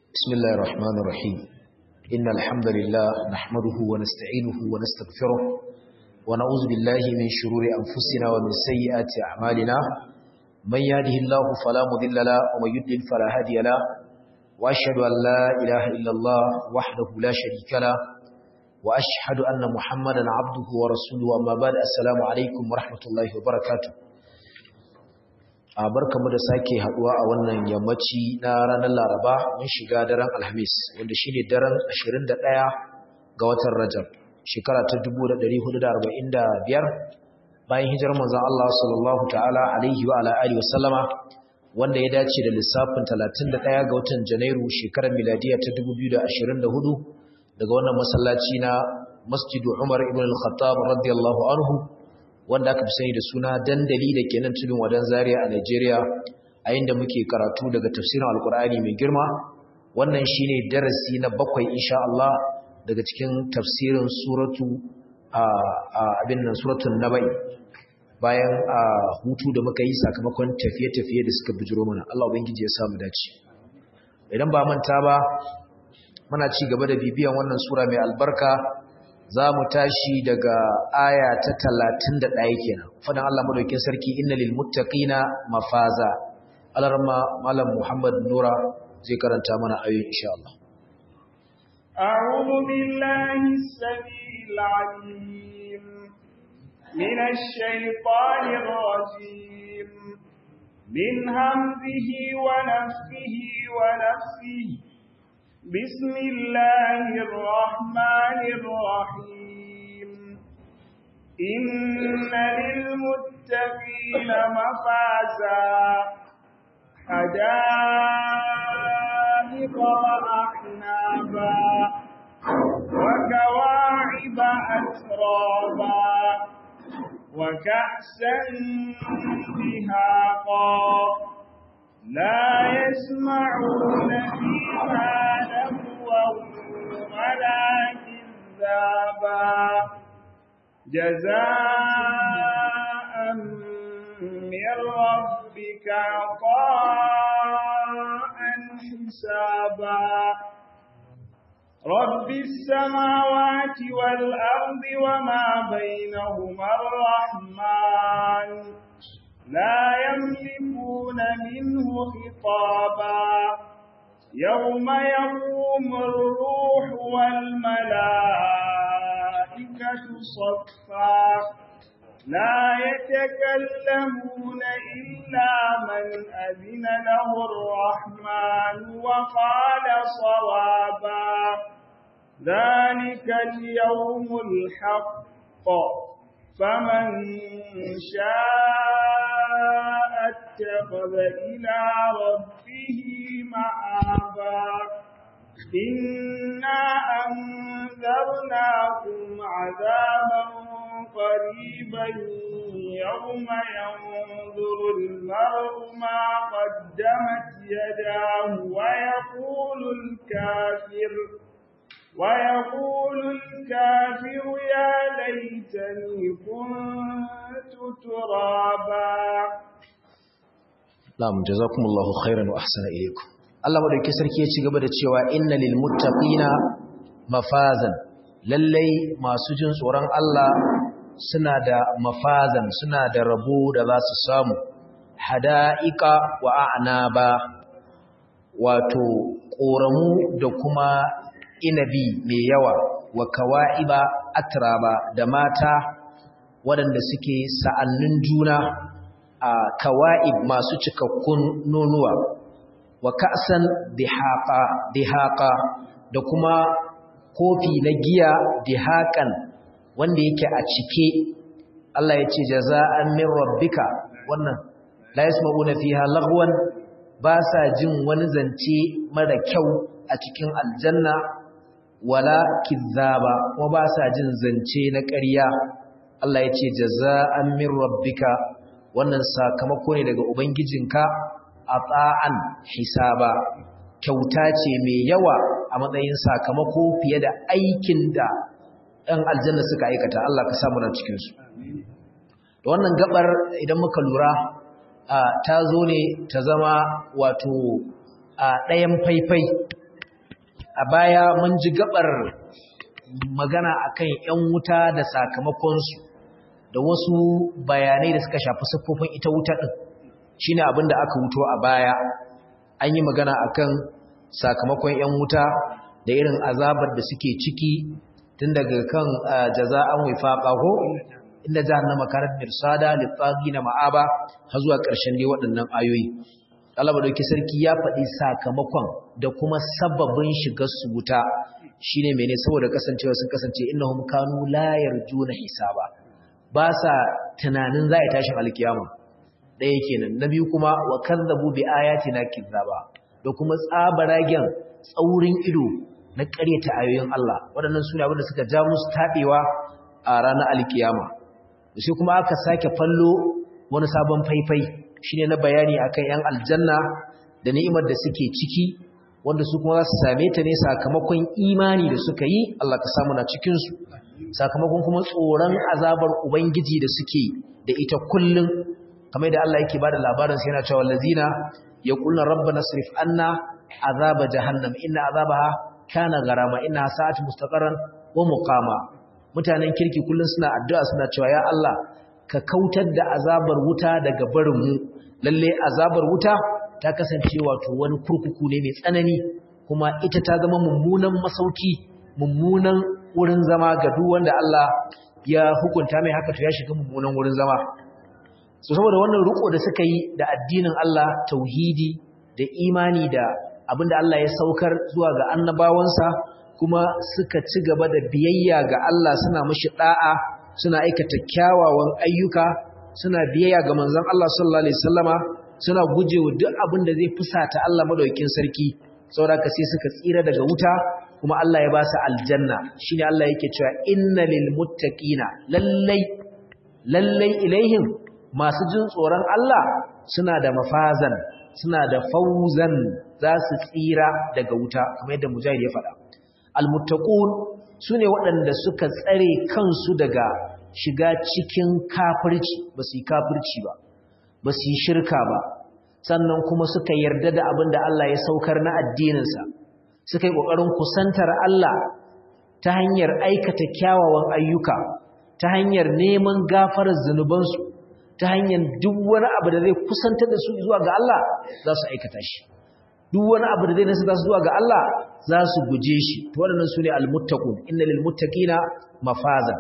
بسم الله الرحمن الرحيم إن الحمد لله نحمده ونستعينه ونستغفره ونعوذ بالله من شرور أنفسنا ومن سيئات أعمالنا من يهده الله فلا مضل له ومن يضلل فلا هادي له وأشهد أن لا إله إلا الله وحده لا شريك له وأشهد أن محمدا عبده ورسوله أما بعد السلام عليكم ورحمة الله وبركاته a barkamu da sake haduwa a wannan yammaci na ranar Laraba mun shiga daren Alhamis wanda shine daren 21 ga watan Rajab shekara ta 1445 bayan hijirar manzon Allah sallallahu ta'ala alaihi wa ala alihi wasallama wanda ya dace da lissafin 31 ga watan Janairu shekarar miladiya ta 2024 daga wannan masallaci na Masjid Umar ibn al-Khattab radiyallahu anhu wanda aka fi sani da suna dandali da ke nan tudun wadan zaria a Najeriya a inda muke karatu daga tafsirin alkur'ani mai girma wannan shine darasi na bakwai insha Allah daga cikin tafsirin suratu a abin nan suratul nabai bayan a hutu da muka yi sakamakon tafiye-tafiye da suka bijiro mana Allah ubangiji ya samu dace idan ba manta ba muna ci gaba da bibiyan wannan sura mai albarka za mu tashi daga aya ta talatin da ɗaya kenan fadan Allah madaukin sarki inna lil muttaqina mafaza alarma malam Muhammad Nura zai karanta mana ayoyi insha Allah أعوذ بالله السميع العليم من الشيطان الرجيم من همزه ونفخه ونفسه بسم الله الرحمن الرحيم إن للمتقين مفازا حدائق وأعنابا وكواعب أترابا وكأسا دهاقا لا يسمعون فيها لغوا ولا كذابا جزاء من ربك عطاء حسابا رب السماوات والأرض وما بينهما الرحمن لا يملكون منه خطابا يوم يقوم الروح والملائكة صفا لا يتكلمون إلا من أذن له الرحمن وقال صوابا ذلك اليوم الحق فمن شاء اتخذ إلى ربه مآبا إنا أنذرناكم عذابا قريبا يوم ينظر المرء ما قدمت يداه ويقول الكافر ويقول الكافر يا ليتني كنت ترابا Na'am jazakumullahu khairan wa ahsana ilaykum Allah madauki sarki ya ci gaba da cewa inna lil muttaqina mafazan lallai masu jin tsoron Allah suna da mafazan suna da rabo da za su samu hada'ika wa a'naba wato koramu da kuma inabi mai yawa wa kawa'iba atraba da mata waɗanda suke sa'annin juna a kawa'ib masu cikakkun nonuwa wa ka'san dihaqa da kuma kofi na giya dihaƙan wanda yake a cike Allah ya ce jaza'an min rabbika wannan la yasma'una fiha lagwan ba sa jin wani zance mara kyau a cikin aljanna wala kizzaba kuma ba sa jin zance na ƙarya Allah ya ce jaza'an min rabbika wannan sakamako ne daga ubangijinka ata'an hisaba kyauta ce mai yawa a matsayin sakamako fiye da aikin da ɗan aljanna suka aikata Allah ka samu na cikin su da wannan gabar idan muka lura ta zo ne ta zama wato a ɗayan faifai a baya mun ji gabar magana akan ‘yan wuta da sakamakonsu da wasu bayanai da suka shafi siffofin ita wuta ɗin shi ne abinda aka wuto a baya an yi magana akan sakamakon ‘yan wuta da irin azabar da suke ciki tun daga kan jaza'an wifaqa ko inda jahannama kanat mirsada lit-tagina ma'aba har zuwa ƙarshen dai waɗannan ayoyi Allah madauki sarki ya faɗi sakamakon da kuma sababin shigar su wuta shine mene saboda kasancewa sun kasance innahum kanu la yarjuna hisaba ba sa tunanin za a tashin alkiyama ɗaya kenan na biyu kuma wa kazzabu bi ayatina kizzaba da kuma tsabaragen tsaurin ido na ƙaryata ayoyin Allah waɗannan sune abin da suka ja musu taɓewa a ranar alkiyama sai kuma aka sake fallo wani sabon faifai shine na bayani akan yan aljanna da ni'imar da suke ciki wanda su kuma za su same ta ne sakamakon imani da suka yi Allah ka samu na cikin su sakamakon kuma tsoron azabar ubangiji da suke da ita kullun kamar da Allah yake bada labarin sai yana cewa allazina yaquluna rabbana srif anna azaba jahannam inna azabaha kana garama inna sa'at mustaqarran wa muqama mutanen kirki kullun suna addu'a suna cewa ya Allah ka kautar da azabar wuta daga barin mu lalle azabar wuta ta kasance wato wani kurkuku ne mai tsanani kuma ita ta zama mummunan masauki mummunan wurin zama ga duk wanda Allah ya hukunta mai haka to ya shiga mummunan wurin zama so saboda wannan riko da suka yi da addinin Allah tauhidi da imani da abinda Allah ya saukar zuwa ga annabawansa kuma suka ci gaba da biyayya ga Allah suna mashi da'a suna aikata kyawawan ayyuka suna biyayya ga manzon Allah sallallahu alaihi wasallama suna gujewa duk abin da zai fusata Allah madaukakin sarki saboda sai suka tsira daga wuta kuma Allah ya ba su aljanna shine Allah yake cewa inna lil muttaqina lallai lallai ilaihim masu jin tsoron Allah suna da mafazan suna da fauzan za su tsira daga wuta kamar yadda mujahid ya faɗa almuttaqun sune waɗanda suka tsare kansu daga shiga cikin kafirci ba su yi kafirci ba ba su yi shirka ba sannan kuma suka yarda da abin da Allah ya saukar na addininsa suka yi ƙoƙarin kusantar Allah ta hanyar aikata kyawawan ayyuka ta hanyar neman gafarar zunubansu ta hanyar duk wani abu da zai kusantar da su zuwa ga Allah za su aikata shi duk wani abu da zai nasa su zuwa ga Allah za su guje shi to waɗannan su ne almuttaqun inna lil muttaqina mafazan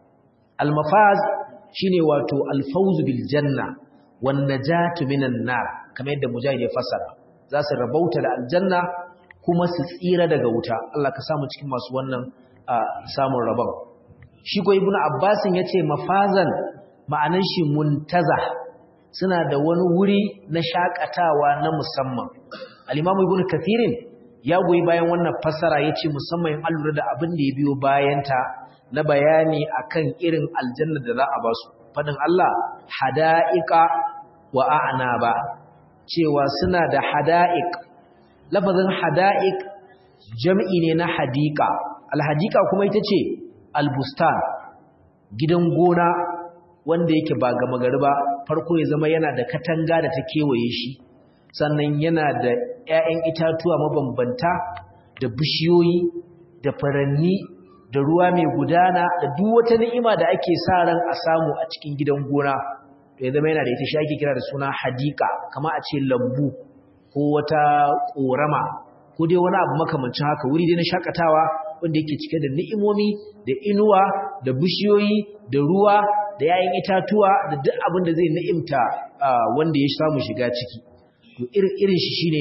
almafaz shine wato alfawz bil janna wan najatu minan nar kamar yadda mujahid ya fassara za su rabauta da aljanna kuma su tsira daga wuta Allah ka samu cikin masu wannan samun rabon shi ko ibnu abbasin yace mafazan ma'anan shi muntaza suna da wani wuri na shakatawa na musamman al-imamu ibn kathirin ya goyi bayan wannan fassara yace musamman an lura da abin da ya biyo bayanta na bayani akan irin aljanna da za a ba su fadin Allah hada'iqa wa a'naba cewa suna da hada'iq lafazin hada'iq jam'i ne na hadika al-hadika kuma ita ce al-bustan gidan gona wanda yake ba gama gari ba farko ya zama yana da katanga da ta kewaye shi sannan yana da 'ya'yan itatuwa mabambanta da bishiyoyi da faranni da ruwa mai gudana da duk wata ni'ima da ake sa ran a samu a cikin gidan gona to ya zama yana da ita shi ake kira da suna hadika kama a ce lambu ko wata korama ko dai wani abu makamancin haka wuri dai na shakatawa wanda yake cike da ni'imomi da inuwa da bishiyoyi da ruwa da yayin itatuwa da duk abin da zai ni'imta wanda ya samu shiga ciki to irin shi shine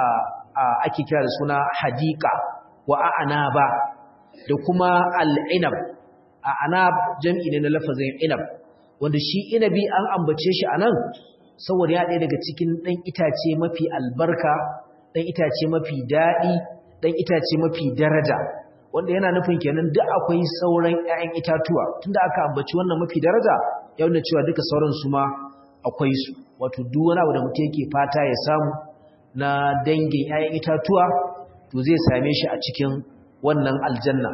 ake kira da suna hadika wa a'naba da kuma al'inab a'nab jam'i ne na lafazin inab wanda shi inabi an ambace shi anan saboda ya ɗaya daga cikin ɗan itace mafi albarka ɗan itace mafi daɗi ɗan itace mafi daraja wanda yana nufin kenan duk akwai sauran 'ya'yan itatuwa tunda aka ambaci wannan mafi daraja ya nuna cewa duka sauran su ma akwai su wato duk wani abu da mutum yake fata ya samu na dangin 'ya'yan itatuwa to zai same shi a cikin wannan aljanna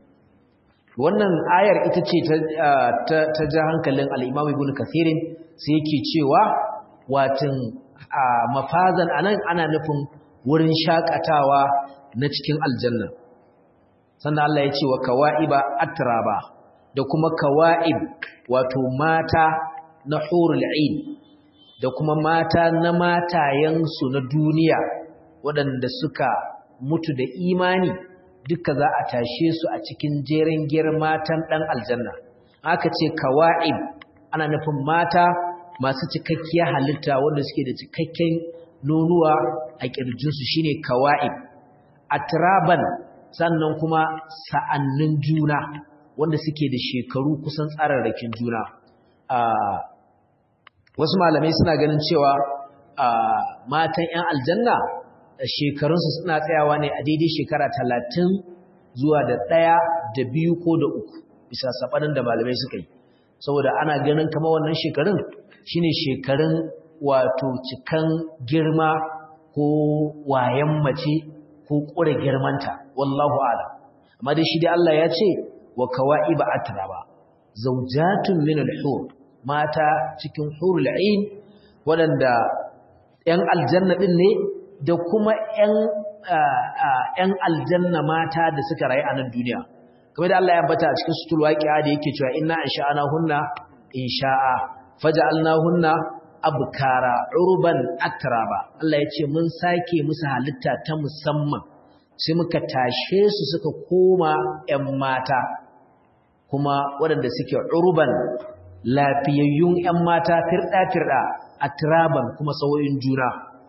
wannan ayar ita ce ta ja hankalin al'imam ibn kathirin sai yake cewa watan mafazan anan ana nufin wurin shakatawa na cikin aljanna sannan Allah ya ce wa kawa'iba atraba da kuma kawa'ib wato mata na hurul ain da kuma mata na matayensu na duniya waɗanda suka mutu da imani duka za a tashe su a cikin jerin matan ɗan aljanna aka ce kawa'ib ana nufin mata masu cikakkiyar halitta wanda suke da cikakken nonuwa a ƙirjinsu shine kawa'ib atraban sannan kuma sa'annin juna wanda suke da shekaru kusan tsararrakin juna wasu malamai suna ganin cewa matan 'yan aljanna shekarunsu suna tsayawa ne a daidai shekara talatin zuwa da ɗaya da biyu ko da uku bisa saɓanin da malamai suka yi saboda ana ganin kama wannan shekarun shine shekarun wato cikan girma ko wayan mace ko ƙure girmanta wallahu ala amma dai shi dai Allah ya ce wa kawa'iba atraba zawjatun min al-hur mata cikin hurul ain waɗanda 'yan aljanna din ne da kuma 'yan aljanna mata da suka rayu a nan duniya kamar da Allah ya ambata a cikin sutul waqi'a da yake cewa inna insha'ana hunna insha'a faja'alna hunna abkara urban atraba Allah ya ce mun sake musu halitta ta musamman sai muka tashe su suka koma 'yan mata kuma waɗanda suke urban lafiyayyun 'yan mata firɗa-firɗa atraban kuma sauyin juna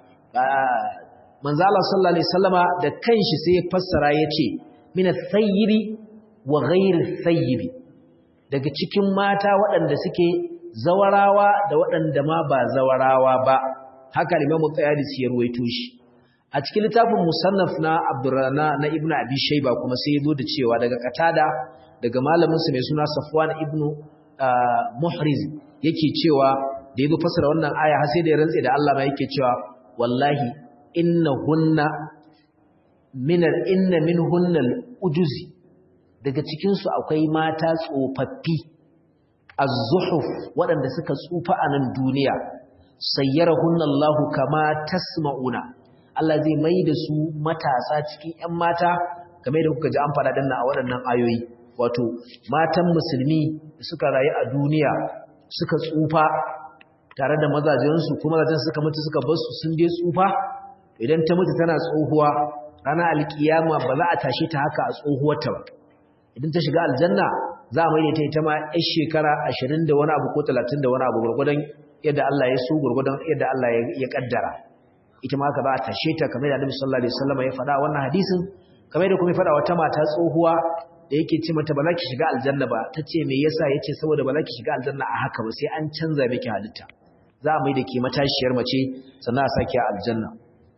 manzo Allah sallallahu alaihi wasallama da kanshi sai ya fassara yace min at-tayyibi wa ghayr at-tayyibi daga cikin mata waɗanda suke zawarawa da waɗanda ma ba zawarawa ba haka Imam Qayyadis ya ruwaito shi a cikin littafin musannaf na Abdurrana na Ibn Abi Shayba kuma sai yazo da cewa daga Qatada daga malamin sa mai suna Safwan ibn Muhriz yake cewa da yazo fassara wannan aya har sai da ya rantse da Allah ma yake cewa wallahi innahunna minar inna minhunnal ujuzi daga cikin su akwai mata tsofaffi az-zuhuf waɗanda suka tsufa a nan duniya sayyarahunna Allahu kama tasma'una Allah zai mai da su matasa cikin ƴan mata kamar da kuka ji an faɗa danna a waɗannan ayoyi wato matan musulmi da suka rayu a duniya suka tsufa tare da mazajensu kuma mazajen suka mutu suka bar su sun dai tsufa idan ta mutu tana tsohuwa ranar alkiyama ba za a tashe ta haka a tsohuwarta ba idan ta shiga aljanna za a maida ta ita ma yan shekara ashirin da wani abu ko talatin da wani abu gwargwadon yadda Allah ya so gwargwadon yadda Allah ya kaddara ita ma haka za a tashe ta kamar da Annabi sallallahu alaihi wasallam ya faɗa wannan hadisin kamar da kuma ya faɗa wata mata tsohuwa da yake ce mata ba za ki shiga aljanna ba ta ce me yasa yace saboda ba za ki shiga aljanna a haka ba sai an canza miki halitta za a maida ke matashiyar mace sannan a sake aljanna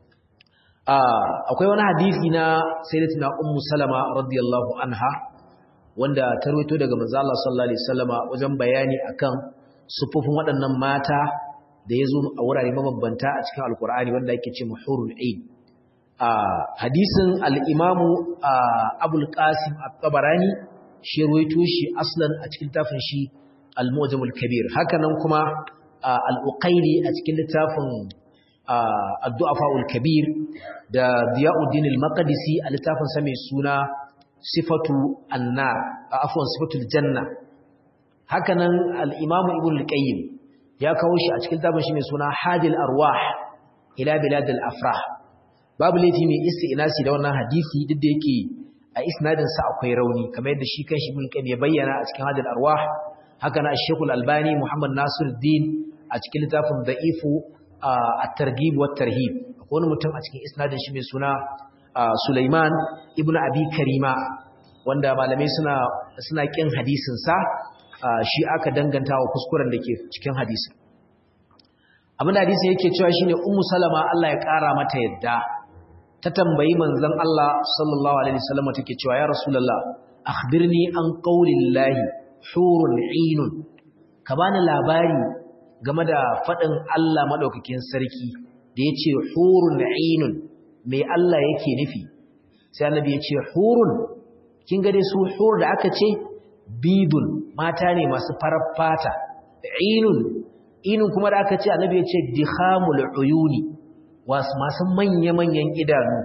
akwai wani hadisi na sayyidatina ummu salama radiyallahu anha wanda ta rawaito daga manzo Allah sallallahu alaihi wasallama wajen bayani akan sufufin waɗannan mata da yazo a wurare mabambanta a cikin alkur'ani wanda yake ce muhurul ain hadisin al-imamu abul qasim at-tabarani shi rawaito shi aslan a cikin tafin shi al-mu'jam al-kabir hakanan kuma al-uqayli a cikin littafin addu'afa'ul kabir da Diyauddin al-Maqdisi a littafin sa mai suna Sifatu Annar afwan Sifatul Janna hakanan al-Imam Ibn al-Qayyim ya kawo shi a cikin littafin shi mai suna Hadil Arwah ila bilad al-afrah babu laifi mai isti'nasi da wannan hadisi duk da yake a isnadin sa akwai rauni kamar yadda shi kanshi Ibn al-Qayyim ya bayyana a cikin Hadil Arwah haka na Sheikh al-Albani Muhammad Nasiruddin a cikin littafin Da'ifu at-targhib wa tarhib akwai wani mutum a cikin isnadin shi mai suna Sulaiman ibn Abi Karima wanda malamai suna suna kin hadisin sa shi aka danganta wa kuskuren da ke cikin hadisin abin da hadisin yake cewa shine Ummu Salama Allah ya kara mata yadda ta tambayi manzon Allah sallallahu alaihi wasallam take cewa ya Rasulullah akhbirni an qaulillahi hurun ainun ka bani labari game da faɗin Allah maɗaukakin sarki da ya ce hurun ainun mai Allah yake nufi sai annabi ya ce hurun kin gade su hur da aka ce bidun mata ne masu farar fata ainun inun kuma da aka ce annabi ya ce dihamul uyuni masu manya-manyan idanu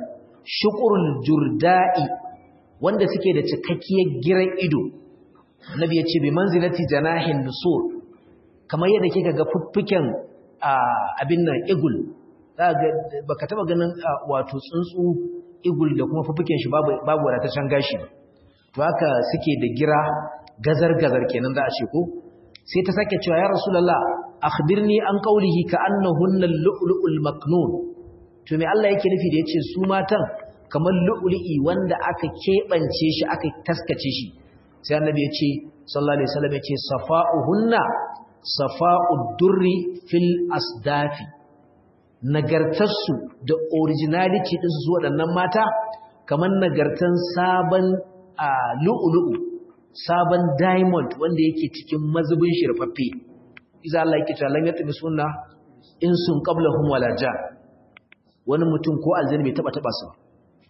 shuqurul jurda'i wanda suke da cikakkiyar giran ido annabi ya ce bi manzilati janahin nusur kamar yadda kika ga fuffuken abin nan igul baka taba ganin wato tsuntsu igul da kuma fuffuken shi babu babu wadataccen gashi to haka suke da gira gazar gazar kenan za a ce ko sai ta sake cewa ya rasulullah akhbirni an qawlihi ka annahunna al-lu'lu'ul maknun to me Allah yake nufi da yace su matan kamar lu'lu'i wanda aka kebance shi aka taskace shi sai annabi ya ce sallallahu alaihi wasallam ya ce safa'uhunna safa'ud durri fil asdafi nagartarsu da originality din su waɗannan mata kamar nagartan sabon lu'lu'u sabon diamond wanda yake cikin mazubin shirfaffe iza Allah yake cewa lan yatbi sunna in sun qablahum wala ja wani mutum ko aljanna bai taba taba su ba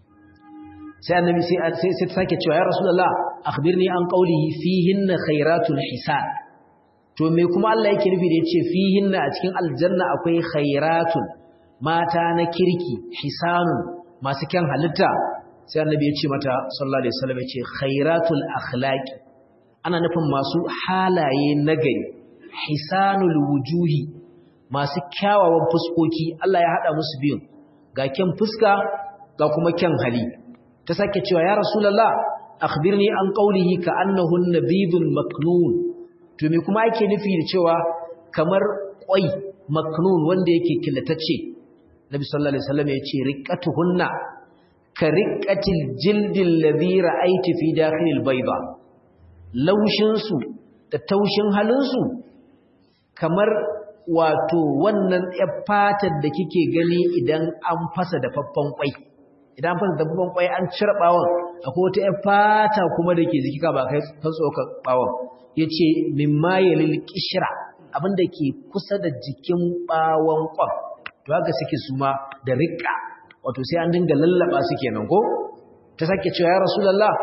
sai annabi sai sai ta sake cewa ya rasulullah akhbirni an qawlihi fihinna khairatul hisan to me kuma Allah yake nufi da yace fihinna a cikin aljanna akwai khairatun mata na kirki hisanun masu kyan halitta sai annabi ya ce mata sallallahu alaihi wasallam ya ce khairatul akhlaqi ana nufin masu halaye nagari hisanul wujuhi masu kyawawan fuskoki Allah ya hada musu biyun ga kyan fuska ga kuma kyan hali ta sake cewa ya rasulullah akhbirni an qawlihi ka annahun nabidul maknun to me kuma ake nufi da cewa kamar kwai maknun wanda yake killatacce nabi sallallahu alaihi wasallam ya ce riqatuhunna ka riqatil jildil ladhi ra'aiti fi dakhilil bayda laushin su da taushin halin su kamar wato wannan fatar da kike gani idan an fasa da faffan kwai idan fasa da faffan kwai an cire bawon akwai wata fata kuma da ke jiki ka ba kai tsoka bawon yace mimma yalil qishra abinda ke kusa da jikin bawon kwan to haka suke suma da riƙa wato sai an dinga lallaba su kenan ko ta sake cewa ya rasulullah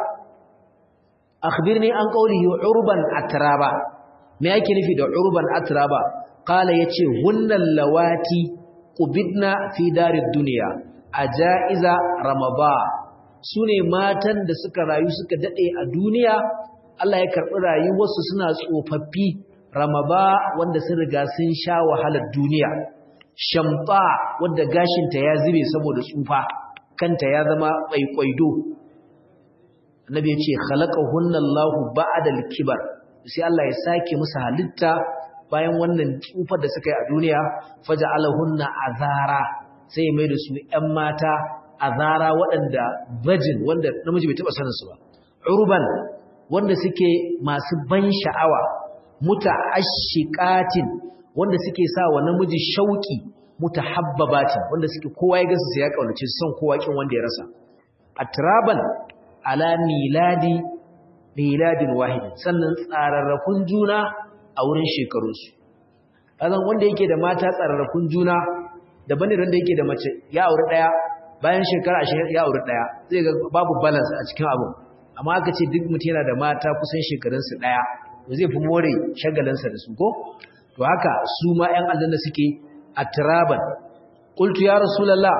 akhbirni an qawlihi urban atraba me yake nufi da urban atraba qala yace hunnal lawati qubidna fi darid dunya ajaiza ramaba sune matan da suka rayu suka dade a duniya Allah ya karbi rayuwarsu suna tsofaffi ramaba wanda sun riga sun sha wahalar duniya shamfa wadda gashinta ya zube saboda tsufa kanta ya zama ƙwaiƙwaido annabi ya ce khalaqahunna Allahu ba'da al-kibar sai Allah ya sake musu halitta bayan wannan tsufar da suka yi a duniya faja'alahunna azara sai ya maida su ƴan mata azara waɗanda virgin wanda namiji bai taɓa sanin su ba urban wanda suke masu ban sha'awa muta'ashiqatin wanda suke sa wa namiji shauki mutahabbabatin wanda suke kowa ya gasa sai ya kaunace son kowa kin wanda ya rasa atraban ala miladi miladin wahid sannan tsararrakun juna a wurin shekarun su kazan wanda yake da mata tsararrakun juna daban ne wanda yake da mace ya aure daya bayan shekara 20 ya aure daya zai ga babu balance a cikin abu amma aka ce duk mutum yana da mata kusan shekarun su daya zai fi more shagalansa da su ko to haka su ma ƴan aljanna suke atraban qultu ya rasulullah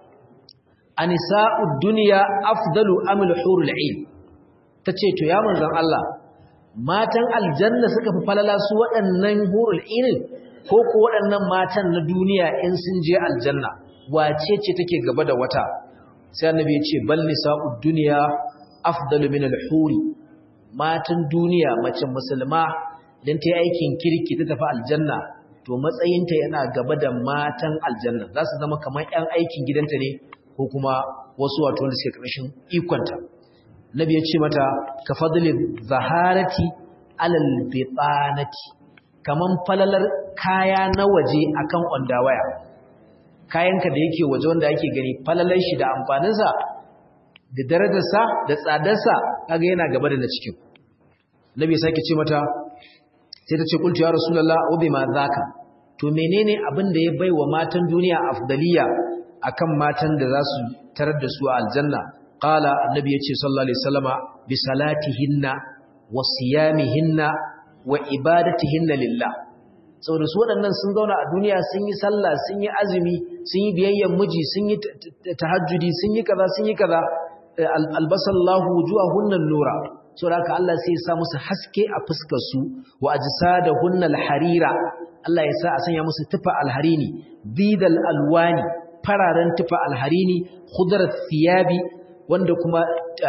anisa'ud dunya afdalu am al-hurul 'ain tace to ya manzon Allah matan aljanna suka fi falala su waɗannan hurul 'ain ko ko waɗannan matan na duniya in sun je aljanna wace ce take gaba da wata sai annabi ya ce bal nisa'ud dunya afdalu min al-huri matan duniya mace musulma idan ta yi aikin kirki ta tafi aljanna to matsayinta yana gaba da matan aljanna za su zama kamar 'yan aikin gidanta ne ko kuma wasu wato wanda suke ƙarshen ikonta nabi ya ce mata ka fadli zaharati alal bitanati kaman falalar kaya na waje akan ondawaya kayanka da yake waje wanda ake gani falalar shi da amfaninsa da darajarsa da tsadarsa kaga yana gaba da na cikin nabi ya sake ce mata sai ta ce kultu ya rasulullah wa bima zaka to menene abin da ya baiwa matan duniya afdaliya akan matan da za su tarar da su a aljanna qala annabi yace sallallahu alaihi wasallama bi salatihinna wa siyamihinna wa ibadatihinna lillah saboda su waɗannan sun zauna a duniya sun yi sallah sun yi azumi sun yi biyayyen miji sun yi tahajjudi sun yi kaza sun yi kaza albasallahu wujuhahunnan nura saboda haka Allah sai ya sa musu haske a fuskar su wa ajsadahunnal harira Allah ya sa a sanya musu tufa alharini bidal alwani fararen tufa alharini khudrat thiyabi wanda kuma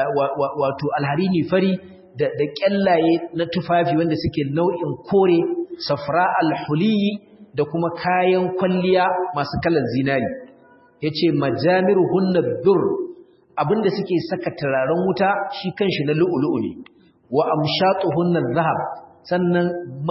wato alharini fari da da kyallaye na tufafi wanda suke nau'in kore safra alhuliyi da kuma kayan kwalliya masu kalan zinari yace majamiruhunna dur abinda suke saka turaren wuta shi kanshi na lu'ulu'u ne wa amshatuhunna zahab sannan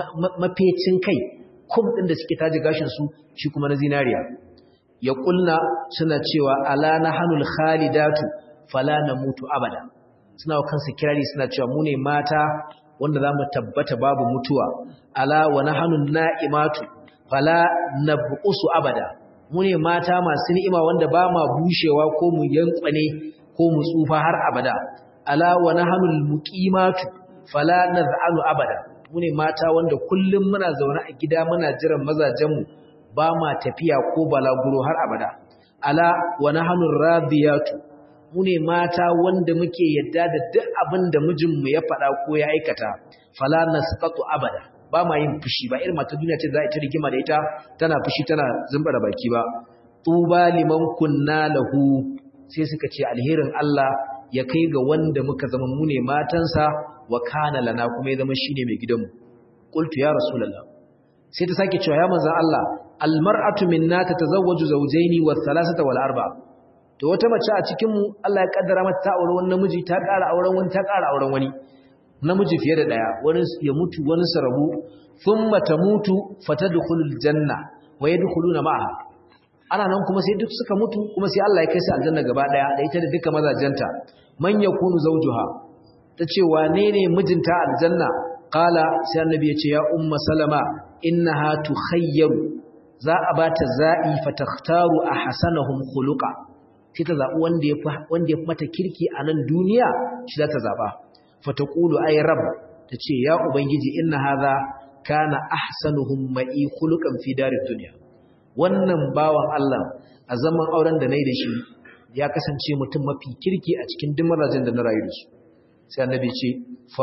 mafecin kai kum din da suke taji gashin su shi kuma na zinariya ya kulna suna cewa ala nahanul khalidatu fala namutu abada suna kansu kirari suna cewa mu ne mata wanda zamu tabbata babu mutuwa ala wa nahanun na'imatu fala nabqusu abada mu ne mata masu ni'ima wanda ba ma bushewa ko mu yankwane ko mu tsufa har abada ala wa nahanul muqimatu fala naz'alu abada mu ne mata wanda kullum muna zaune a gida muna jiran mazajenmu ba ma tafiya ko balaguro har abada ala wa nahanur radiyatu mu ne mata wanda muke yadda da duk abin da mijinmu ya faɗa ko ya aikata fala nasqatu abada ba ma yin fushi ba irin mata duniya ce za a ta rigima da ita tana fushi tana zumba da baki ba tuba liman kunna lahu sai suka ce alherin Allah ya kai ga wanda muka zama mu ne matansa wa kana lana kuma ya zama shine mai gidanmu qultu ya rasulullah sai ta sake cewa ya manzon Allah almar'atu minna tatazawwaju zawjaini wa thalathata wal arba'a to wata mace a cikin mu Allah ya kaddara mata ta aure wani namiji ta ƙara auren wani ta ƙara auren wani namiji fiye da daya wani ya mutu wani sarabu thumma tamutu fatadkhulul janna wa yadkhuluna ma'aha ana nan kuma sai duk suka mutu kuma sai Allah ya kai su aljanna gaba daya da ita da duka mazajenta man yakunu zawjuha tace wane ne mijinta aljanna qala sai annabi ya ce ya umma salama innaha tukhayyaru za a bata za'i fatakhtaru ahsanahum khuluqa sai ta zabi wanda yafi wanda yafi mata kirki a nan duniya shi za ta zaba fataqulu ay rabb tace ya ubangiji inna hadha kana ahsanuhum ma'i khuluqan fi darid dunya wannan bawan Allah a zaman auren da nayi da shi ya kasance mutum mafi kirki a cikin duk mazajin da na rayu da su sai annabi ce fa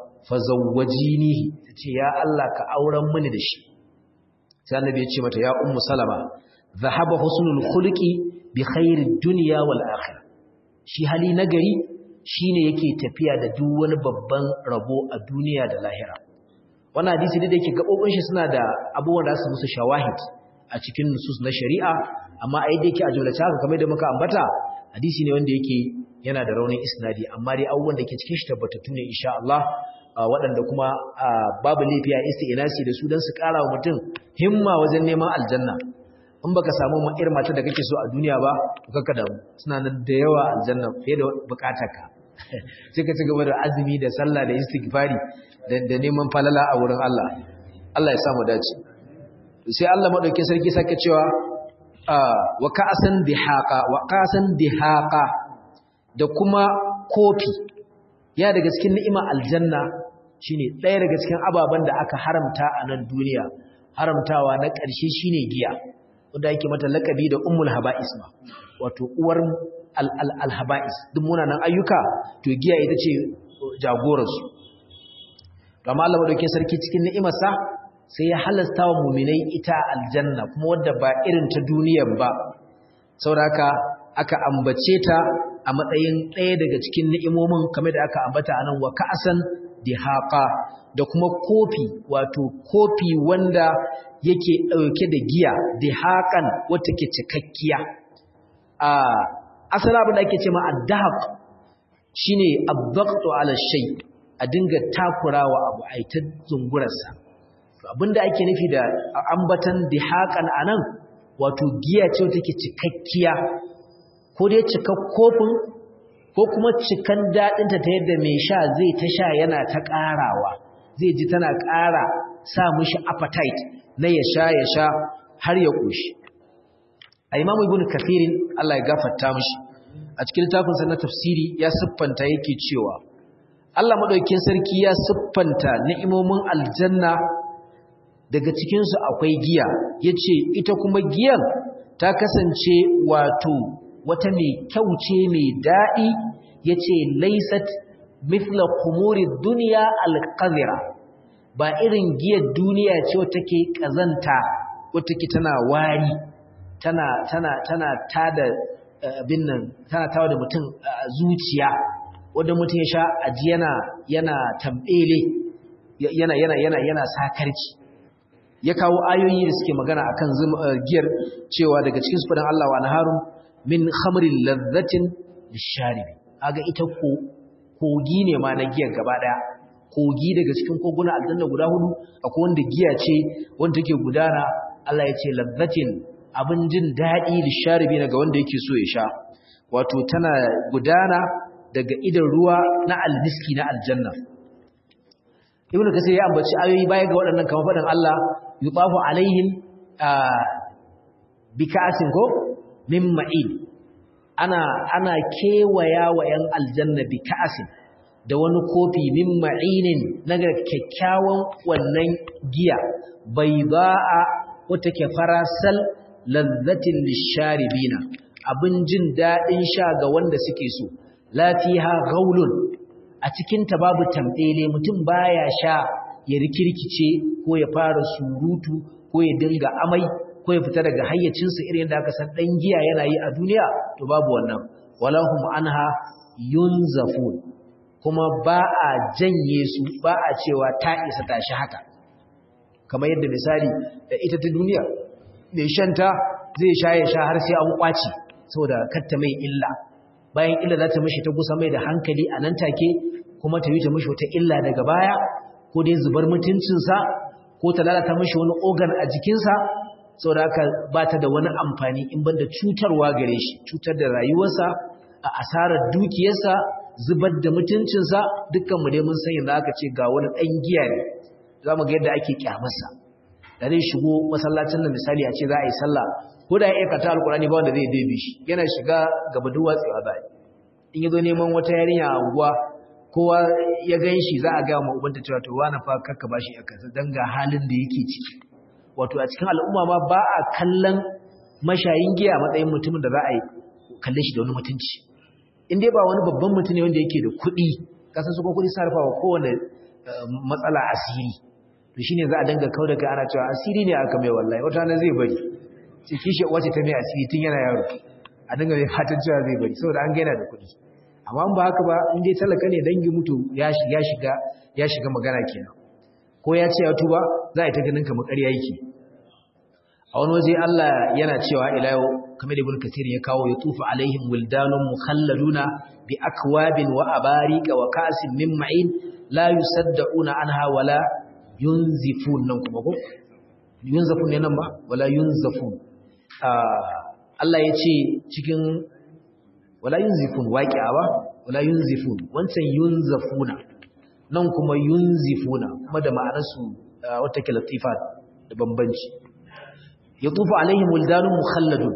fazawwajinihi tace ya Allah ka auren mini da shi sai annabi ya ce mata ya ummu salama zahaba husnul khuluqi bi khairid dunya wal akhirah shi hali nagari shine yake tafiya da duk wani babban rabo a duniya da lahira wannan hadisi da yake gabobin shi suna da abubuwan da su musu shawahid a cikin nusus na shari'a amma ai da yake a jumlace haka kamar da muka ambata hadisi ne wanda yake yana da raunin isnadi amma dai abubuwan da ke cikin shi tabbatattu ne insha Allah waɗanda kuma babu laifiya isti'nasi da su dan su ƙara wa mutum himma wajen neman aljanna in baka samu irin mata da kake so a duniya ba to kaka da suna nan da yawa aljanna fiye da bukatarka sai ka ci gaba da azumi da sallah da istighfari da neman falala a wurin Allah Allah ya samu dace sai Allah madaukakin sarki sake cewa wa ka'asan dihaqa wa ka'asan dihaqa da kuma kofi ya daga cikin ni'ima aljanna shine ɗaya daga cikin ababen da aka haramta a nan duniya haramtawa na ƙarshe shine giya wanda yake mata lakabi da ummul haba'is ma wato uwar al haba'is duk munanan ayyuka to giya ita ce jagoransu amma Allah madaukakin sarki cikin ni'imarsa sai ya halasta wa mu'minai ita aljanna kuma wadda ba irin ta duniyar ba saboda aka ambace ta a matsayin ɗaya daga cikin ni'imomin kamar da aka ambata anan wa ka'asan dihaqa da kuma kofi wato kofi wanda yake ɗauke da giya dihaqan wata ke cikakkiya a asala abin da ake ce ma addahaq shine abdaqtu ala shay a dinga takurawa abu ai ta zungurarsa to abinda ake nufi da ambatan dihaqan anan wato giya ce wata ke cikakkiya ko dai cikak kofin ko kuma cikan daɗinta ta yadda mai sha zai ta sha yana ta ƙarawa zai ji tana ƙara sa mishi appetite na ya sha ya sha har ya ƙoshi a imamu ibn kathirin Allah ya gafarta mishi a cikin littafinsa na tafsiri ya siffanta yake cewa Allah maɗaukin sarki ya siffanta ni'imomin aljanna daga cikinsu akwai giya ya ce ita kuma giyan ta kasance wato wata mai kyau ce mai daɗi ya ce laisat mithla kumuri duniya alƙazira ba irin giyar duniya ce wata ke ƙazanta wata ke tana wari tana tana tana tada abin nan tana tawa da mutum zuciya wanda mutum ya sha aji yana yana tambele yana yana yana yana sakarci ya kawo ayoyi da suke magana akan giyar cewa daga cikin sufadan Allah wa naharun min khamrin ladhatin lisharibi kaga ita ko kogi ne ma na giyar gaba daya kogi daga cikin koguna aljanna guda hudu akwai wanda giya ce wanda take gudana Allah ya ce ladhatin abin jin dadi lisharibi ga wanda yake so ya sha wato tana gudana daga idan ruwa na almiski na aljanna ibn kasir ya ambaci ayoyi baya ga waɗannan kamar faɗin Allah yubahu alaihim bika'atin ko min ma'in ana ana kewaya wa yan aljanna bika'atin da wani kofi min ma'inin naga kyakkyawan wannan giya bayda'a wata ke farasal lazzatin lisharibina abin jin daɗin sha ga wanda suke so lafiha gaulun a cikinta babu tambele mutum baya sha ya rikirkice ko ya fara surutu ko ya dinga amai ko ya fita daga hayyacinsa irin da aka san dan giya yana yi a duniya to babu wannan walahum anha yunzafun kuma ba a janye su ba a cewa ta isa tashi haka kamar yadda misali ita ta duniya mai shanta zai sha ya sha har sai an kwaci saboda katta mai illa bayan illa za ta mishi ta gusa mai da hankali a nan take kuma ta yi ta mishi wata illa daga baya ko dai zubar mutuncinsa ko ta lalata mishi wani organ a jikinsa saboda haka ba ta da wani amfani in banda cutarwa gare shi cutar da rayuwarsa a asarar dukiyarsa zubar da mutuncinsa dukkanmu dai mun san yadda aka ce ga wani ɗan giya ne za mu ga yadda ake kyamarsa da zai shigo masallacin nan misali a ce za a yi sallah ko da ya aikata alkurani ba wanda zai bebe shi yana shiga gaba duwa tsewa za in ya zo neman wata yarinya a unguwa kowa ya gan shi za a gaya ma ubanta cewa to wani fa kakka ba shi aka dan ga halin da yake ciki wato a cikin al'umma ma ba a kallon mashayin giya matsayin mutumin da za a yi kalle shi da wani mutunci in dai ba wani babban mutum ne wanda yake da kuɗi kasan su ko kuɗi sarrafa wa kowane matsala asiri to shine za a danga kau da kai ana cewa asiri ne aka mai wallahi wata na zai bari sai kishi wace ta mai asiri tun yana yaro a dinga mai fatan cewa zai bari saboda an gaina da kuɗi amma ba haka ba in dai talaka ne dangi mutu ya shiga ya shiga magana kenan ko ya ce ya tuba za a yi ta ganin kamar ƙarya yake a wani waje Allah yana cewa ila yau kamar da ibn kathir ya kawo ya tufa alaihim wildanun mukhalladuna bi akwabin wa abariqa wa ka'sin min ma'in la yusaddauna anha wala yunzifun nan kuma ko yunzafun ne nan ba wala yunzafun Allah ya ce cikin wala yunzifun waqi'a ba wala yunzifun wancan yunzafuna nan kuma yunzifuna kuma da ma'anar su wata ke latifa da bambanci yatufu alaihim wildanun mukhalladun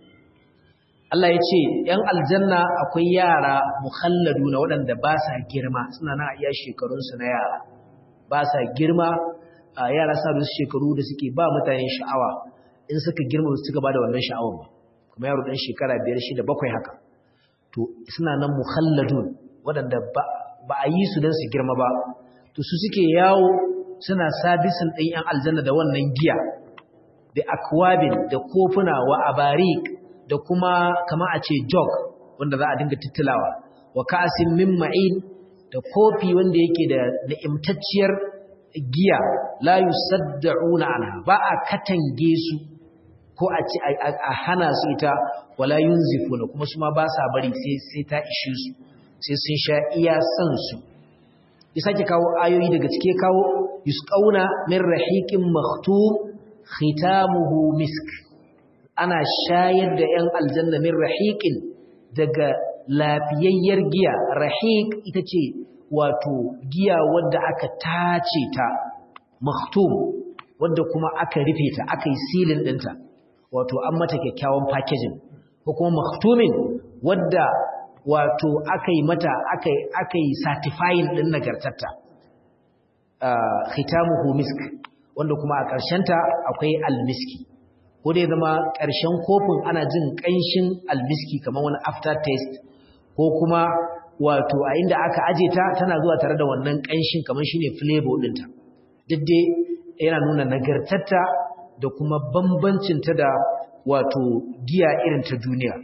Allah ya ce ‘yan aljanna akwai yara mukhalladuna waɗanda ba sa girma suna na iya shekarunsu na yara ba sa girma a yara sa da shekaru da suke ba mutane sha'awa in suka girma su suka ba da wannan sha'awar ba kuma yaro ɗan shekara biyar shida bakwai haka to suna nan mukhalladun waɗanda ba a yi su don su girma ba to su suke yawo suna sabisin ɗin ‘yan aljanna da wannan giya da akwabin da kofuna wa abarik da kuma kama a ce jog wanda za a dinga titilawa wa ka'asin min ma'in da kofi wanda yake da na'imtacciyar giya la yusaddauna anha ba a katange su ko a ci a hana su ita wala yunzifuna kuma su ma ba sa bari sai sai ta ishe su sai sun sha iya san su ya sake kawo ayoyi daga cike kawo yusqauna min rahiqin makhtum khitamuhu misk ana shayar da 'yan aljanna min rahiqin daga lafiyayyar giya rahiq ita ce wato giya wadda aka tace ta maktum wadda kuma aka rufe ta aka yi silin ɗinta wato an mata kyakkyawan packaging ko kuma maktumin wadda wato aka yi mata aka yi certifying ɗin nagartarta khitamuhu misk wanda kuma a ƙarshenta akwai almiski ko dai zama ƙarshen kofin ana jin ƙanshin almiski kamar wani after taste ko kuma wato a inda aka aje ta tana zuwa tare da wannan ƙanshin kamar shine flavor ɗinta duk dai yana nuna nagartarta da kuma bambancinta da wato giya irin ta duniya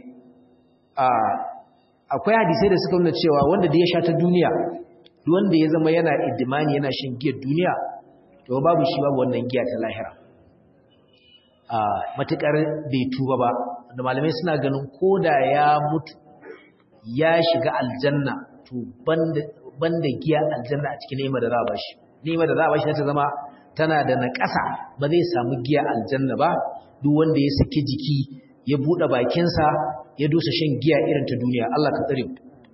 akwai hadisai da suka nuna cewa wanda da ya sha ta duniya wanda ya zama yana iddimani yana shan giyar duniya to babu shi babu wannan giya ta lahira matukar bai tuba ba da malamai suna ganin koda ya mutu ya shiga aljanna to banda giya aljanna a cikin nema da za a bashi nema da za a bashi ta zama tana da naƙasa ba zai samu giya aljanna ba duk wanda ya saki jiki ya buɗe bakinsa ya dusa shan giya irin ta duniya Allah ka tsare mu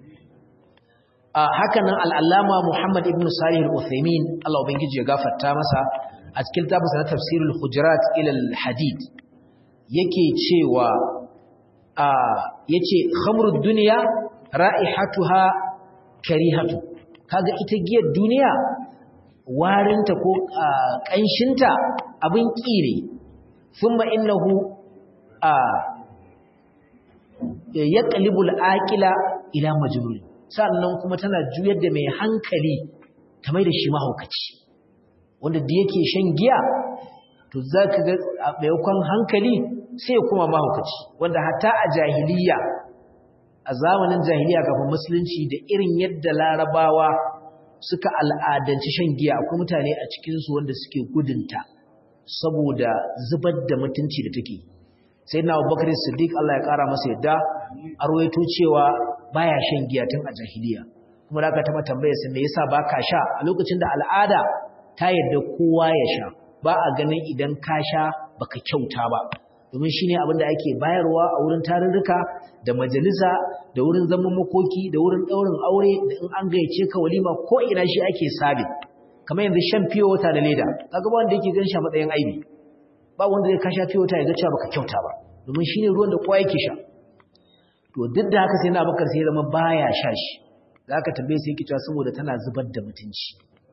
haka nan al'allama Muhammad ibn Salih al-Uthaymin Allah ubangiji ya gafarta masa a cikin tafsir na tafsirul hujurat ila al-hadid yake cewa yace khamrud dunya ra'ihatuha karihatu kaga ita giyar duniya warinta ko kanshinta abin kire thumma innahu yaqlibul aqila ila majnun sannan kuma tana juyar da mai hankali ta mai da shi mahaukaci wanda da yake shan giya to za ka ga a maimakon hankali sai kuma mahaukaci wanda hata a jahiliya a zamanin jahiliya kafin musulunci da irin yadda larabawa suka al'adanci shan giya akwai mutane a cikinsu wanda suke gudunta saboda zubar da mutunci da take sai na abubakar siddiq Allah ya kara masa yadda a rawaito cewa baya shan giya tun a jahiliya kuma da aka taba tambayar sa me yasa baka sha a lokacin da al'ada ta yadda kowa ya sha ba a ganin idan ka sha baka kyauta ba domin shine abin da ake bayarwa a wurin tarurruka da majalisa da wurin zaman makoki da wurin daurin aure da in an gayyace ka walima ko ina shi ake sabi kamar yanzu shan fiyo wata da leda kaga ba wanda yake gan shi a matsayin aibi ba wanda zai kasha fiyo wata ya ga cewa baka kyauta ba domin shine ruwan da kowa yake sha to duk da haka sai na bakar sai zama baya sha shi da aka tambaye sai yake cewa saboda tana zubar da mutunci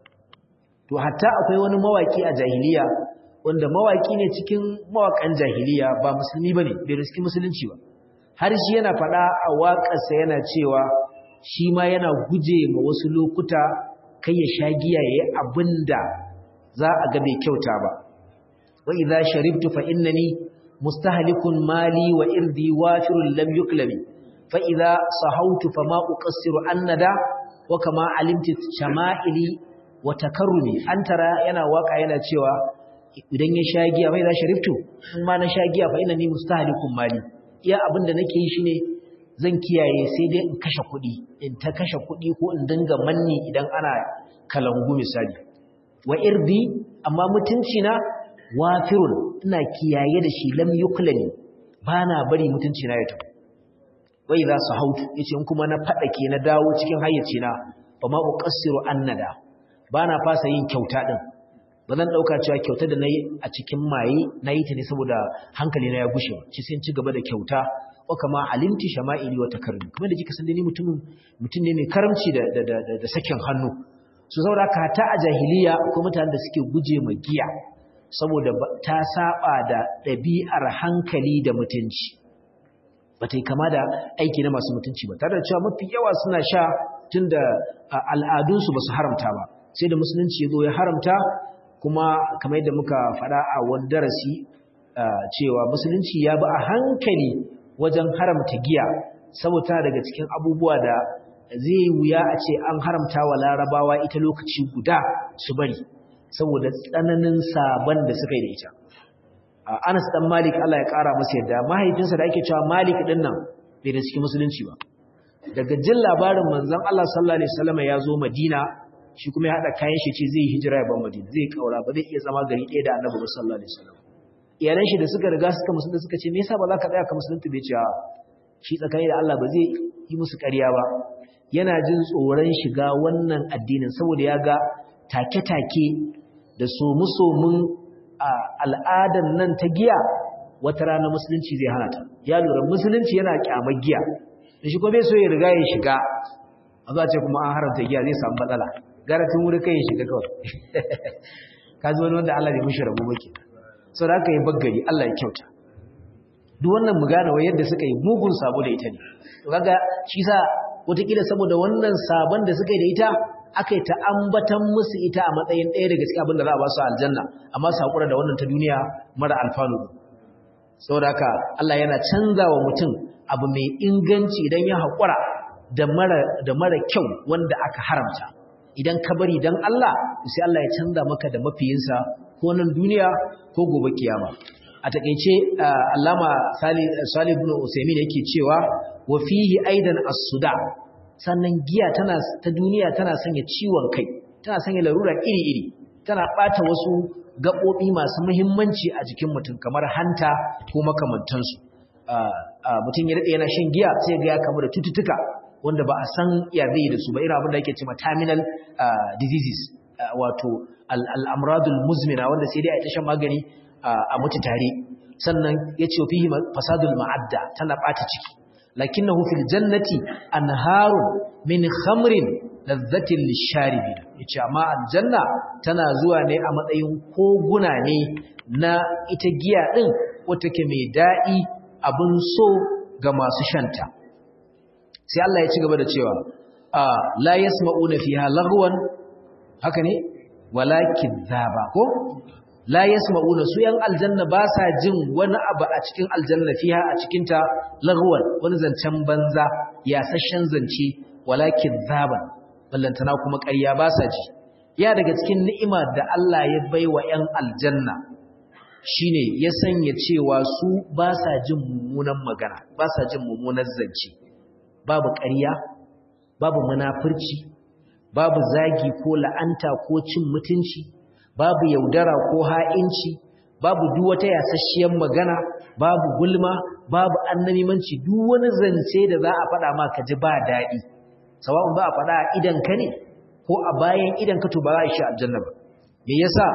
to hatta akwai wani mawaki a jahiliya wanda mawaki ne cikin mawakan jahiliya ba musulmi bane bai riski musulunci ba har shi yana faɗa a waƙarsa yana cewa shi ma yana guje ma wasu lokuta kai ya sha giya yayi abinda za a ga bai kyauta ba wa idza sharibtu fa innani mustahlikun mali wa irdi wafirun lam yuklabi fa idza sahawtu fama uqassiru annada wa kama alimti shama'ili wa takarrumi antara yana waka yana cewa idan ya sha giya fa idza sharibtu in ma na sha giya fa innani mustahlikun mali iya abinda nake yi shine zan kiyaye sai dai in kashe kuɗi in ta kashe kuɗi ko in dinga manni idan ana kalangu misali wa irdi amma mutunci na wafirun ina kiyaye da shi lam yuklani bana bari mutunci na ya tafi wai za su hautu yace in kuma na fadake na dawo cikin hayyaci na ba ma uqassiru annada bana fasa yin kyauta din bazan dauka cewa kyauta da nayi a cikin maye nayi ta ne saboda hankali na ya gushe ci sai ci gaba da kyauta wa kama alimti shama'ili wa takarrumi kuma da kika san ni mutumin mutum ne mai karamci da da da, da sakin hannu su saboda ka ta a jahiliya ko mutanen da suke guje ma giya saboda ta saba da ɗabi'ar hankali da mutunci ba ta yi kama da aiki na masu mutunci ba tare da cewa mafi yawa suna sha tun da al'adunsu ba su haramta ba sai da musulunci ya zo ya haramta kuma kamar yadda muka faɗa a wani darasi cewa musulunci ya bi a hankali wajen haramta giya saboda daga cikin abubuwa da zai wuya a ce an haramta wa larabawa ita lokaci guda su bari saboda tsananin sabon da suka yi da ita Anas dan Malik Allah ya kara masa yadda mahaifinsa da ake cewa Malik din nan bai da cikin musulunci ba daga jin labarin manzon Allah sallallahu alaihi wasallam ya zo Madina shi kuma ya hada kayan shi ce zai hijira ya bar Madina zai kaura ba zai iya zama gari ɗaya da Annabi sallallahu alaihi wasallam iyalan shi da suka riga suka musulunta suka ce me yasa ba za ka tsaya ka musulunta bai ce shi tsakani da Allah ba zai yi musu ƙarya ba yana jin tsoron shiga wannan addinin saboda ya ga take-take da somu-somun al'adan nan ta giya wata rana musulunci zai hana ta ya lura musulunci yana kyamar giya da shi kuma bai so ya riga ya shiga a za ce kuma an haramta giya zai samu matsala gara tun wuri kai ya shiga kawai ka zo wani wanda Allah bai mishi rabo ba kenan sau da aka yi baggari Allah ya kyauta duk wannan mu gane wai yadda suka yi mugun sabo da ita ne to kaga shi sa wataƙila saboda wannan sabon da suka yi da ita aka yi ta ambatan musu ita a matsayin ɗaya daga cikin abin da za a ba su aljanna amma su haƙura da wannan ta duniya mara alfanu saboda haka Allah yana canza wa mutum abu mai inganci idan ya haƙura da mara da mara kyau wanda aka haramta idan ka bari dan Allah sai Allah ya canza maka da mafiyinsa ko nan duniya ko gobe kiyama a takeice Allama Salih ibn Usaymin yake cewa wa fihi aidan as-suda sannan giya tana ta duniya tana sanya ciwon kai tana sanya larura iri-iri tana bata wasu gabobi masu muhimmanci a jikin mutum kamar hanta ko makamantansu mutum ya rade yana shan giya sai ga ya kamu da cututtuka wanda ba a san ya zai da su ba irin abin da ake cewa terminal diseases wato al'amradul muzmina wanda sai dai a ita shan magani a mutu tare sannan ya ce fihi fasadul ma'adda tana ɓata ciki lakinnahu fil jannati anharun min khamrin lazzatin lisharibin yace amma aljanna tana zuwa ne a matsayin koguna ne na ita giya din wata ke mai daɗi abin so ga masu shanta sai Allah ya ci gaba da cewa la yasma'una fiha lagwan haka ne wala kidhaba ko la yasma'una su yan aljanna ba sa jin wani abu a cikin aljanna fiha a cikin ta lagwan wani zancen banza yasashen zance wala kidhaban ballantana kuma ƙarya ba sa ji ya daga cikin ni'ima da Allah ya baiwa yan aljanna shine ya sanya cewa su ba sa jin mummunan magana ba sa jin mummunan zance babu ƙarya babu munafurci babu zagi ko la'anta ko cin mutunci babu yaudara ko ha'inci babu duk wata yasasshiyar magana babu gulma babu annamimanci duk wani zance da za a faɗa ma ka ji ba daɗi sawa'un ba a faɗa a idan ka ne ko a bayan idan ka to ba za a shi aljanna ba me yasa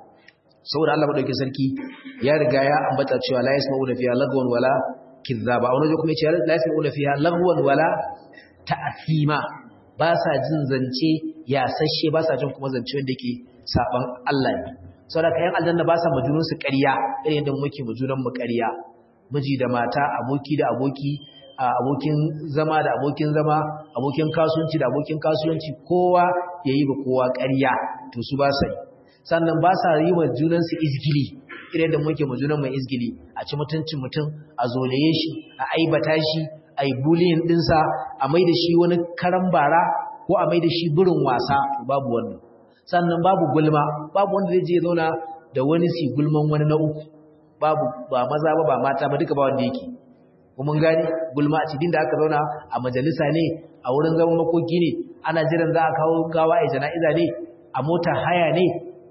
saboda Allah madaukakin sarki ya riga ya ambata cewa la yasma'una fiha lagwan wala kizzaba wani zai kuma ya ce la yasma'una fiha lagwan wala ta'athima ba sa jin zance yasashe ba sa jin kuma zance wanda yake saban Allah ne saboda kayan aljanna ba sa majunun su ƙarya irin yadda muke majunan mu ƙarya miji da mata aboki da aboki abokin zama da abokin zama abokin kasuwanci da abokin kasuwanci kowa yayi ba kowa ƙarya to su ba sa yi sannan ba sa yi wa junansu izgili irin da muke mu junan mai izgili a ci mutuncin mutum a zolaye shi a aibata shi a yi buliyin ɗinsa a mai da shi wani karan bara ko a mai da shi birin wasa babu wannan sannan babu gulma babu wanda zai je zauna da wani si gulman wani na uku babu ba maza ba ba mata ba duka ba wanda yake mun gani gulma a cikin da aka zauna a majalisa ne a wurin zaman makoki ne ana jiran za a kawo gawa a jana'iza ne a mota haya ne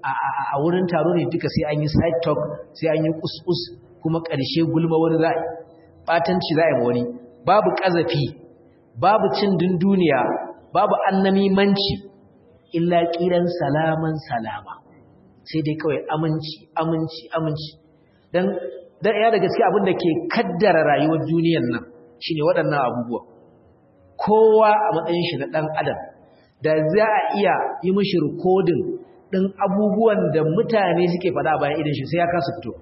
a wurin taro ne duka sai an yi side talk sai an yi kus kuma ƙarshe gulma wani za a yi ɓatanci za a yi wani babu ƙazafi babu cin dunduniya babu annamimanci illa ƙiran salaman salama sai dai kawai aminci aminci aminci don ya daga cikin abin da ke kaddara rayuwar duniyan nan shine waɗannan abubuwa kowa a matsayin shi na ɗan adam da za a iya yi mishi rikodin ɗin abubuwan da mutane suke faɗa bayan idan shi sai ya kasa fito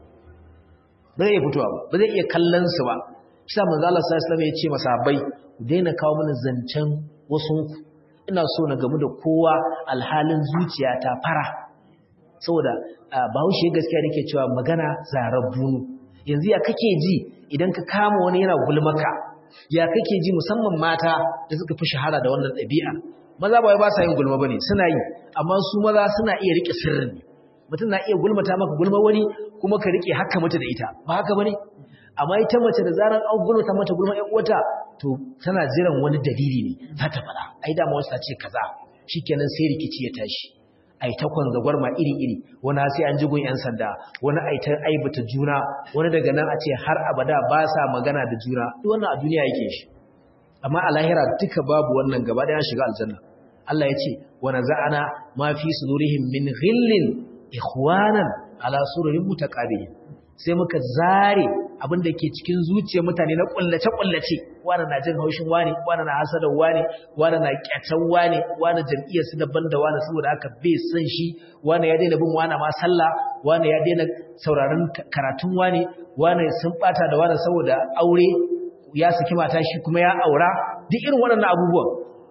ba zai iya fitowa ba ba zai iya kallon su ba shi sa manzo Allah sallallahu alaihi ya ce masahabbai ku daina kawo mana zancen wasu ina so na gamu da kowa alhalin zuciya ta fara saboda bahaushe gaskiya da ke cewa magana zarar bunu yanzu ya kake ji idan ka kama wani yana gulmaka ya kake ji musamman mata da suka fi shahara da wannan ɗabi'a maza ba wai ba sa yin gulma bane suna yi amma su maza suna iya rike sirrin mutum na iya gulmata maka gulma wani kuma ka rike haka mata da ita ba haka bane amma ita mace da zaran an gulmata mata gulma ƴan uwata to tana jiran wani dalili ne za ta faɗa ai dama wasu ta ce kaza shikenan sai rikici ya tashi ai ta kwanza gwarma iri-iri wani sai an jigon 'yan sanda wani ai ta aibata juna wani daga nan a ce har abada ba sa magana da juna duk wannan a duniya yake shi amma a lahira duka babu wannan gaba da ya shiga aljanna Allah ya ce wa naza'ana ma fi sudurihim min ghillin ikhwanan ala sururin mutaqabilin sai muka zare abin da ke cikin zuciyar mutane na kullace kullace wani na jin haushin wani wani na hasadar wani wani na kyatan wani wani jam'iyyar su daban da wani saboda aka bai san shi wani ya daina bin wani ma sallah wani ya daina sauraron karatun wani wani sun bata da wani saboda aure ya saki mata shi kuma ya aura duk irin waɗannan abubuwan